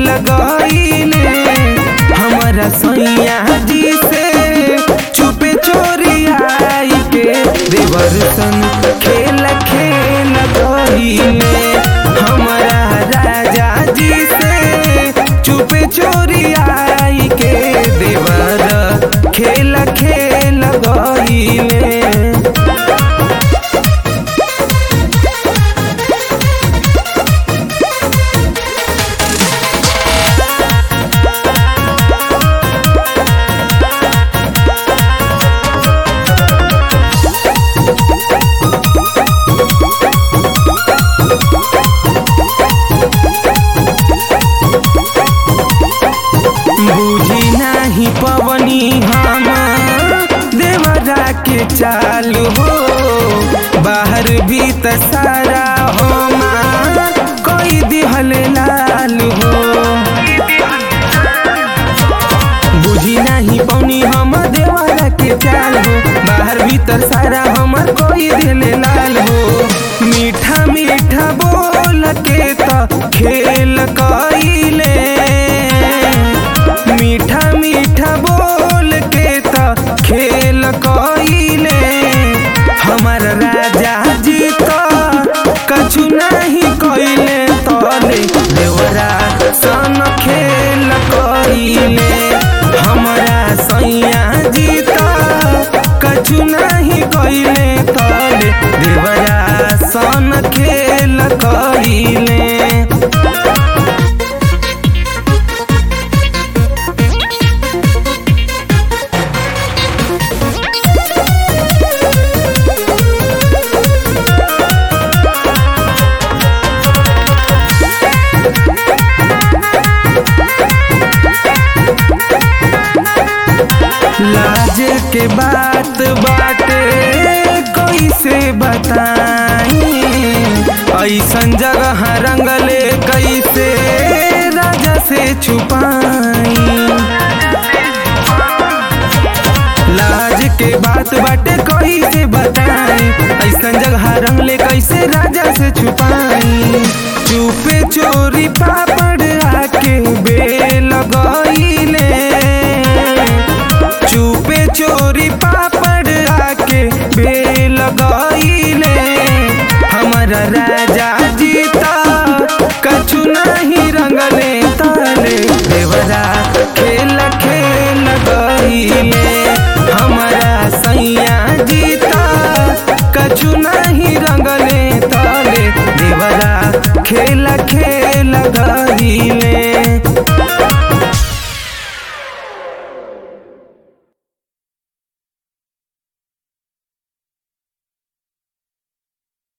गईले हमारा सैया जी से चुपे चोरी आई के देवर सन खेल खेल गईले हमारा राजा जी से चुपे चोरी आई के देवर खेल खेल गईले बुझी नाही पवनी हम देवरा के चालू हो बाहर भीतर सारा हमार कोई दिहल लाल हो बुझी नाही पवनी हम देवरा के चाल हो बाहर भीतर सारा हमर कोई दिल लाल हो मीठा मीठा बोल के त खेल कइले मीठा मीठा बोल के त खेल कइले हमर राजा जी त कछु नहीं कइले तले देवरा सन खेल कइले हमरा सैया जी त कछु नहीं कइले तले देवरा सन खेल कइले लाज के बात बाटे कैसे बताई ऐसन जगह रंगले कैसे राजा से छुपाई लाज के बात बाटे कैसे बताई ऐसन जगह रंगले कैसे राजा से छुपाई चुपे चोरी पापड़ आके बेल गईले चुपे चोरी पापड़ आके बेल गईले हमारा राजा जीता कछु नहीं रंगले ताले देवरा खेल खेल गईले हमारा सैया जीता कछु नहीं रंगले ताले देवरा खेल खेल गईले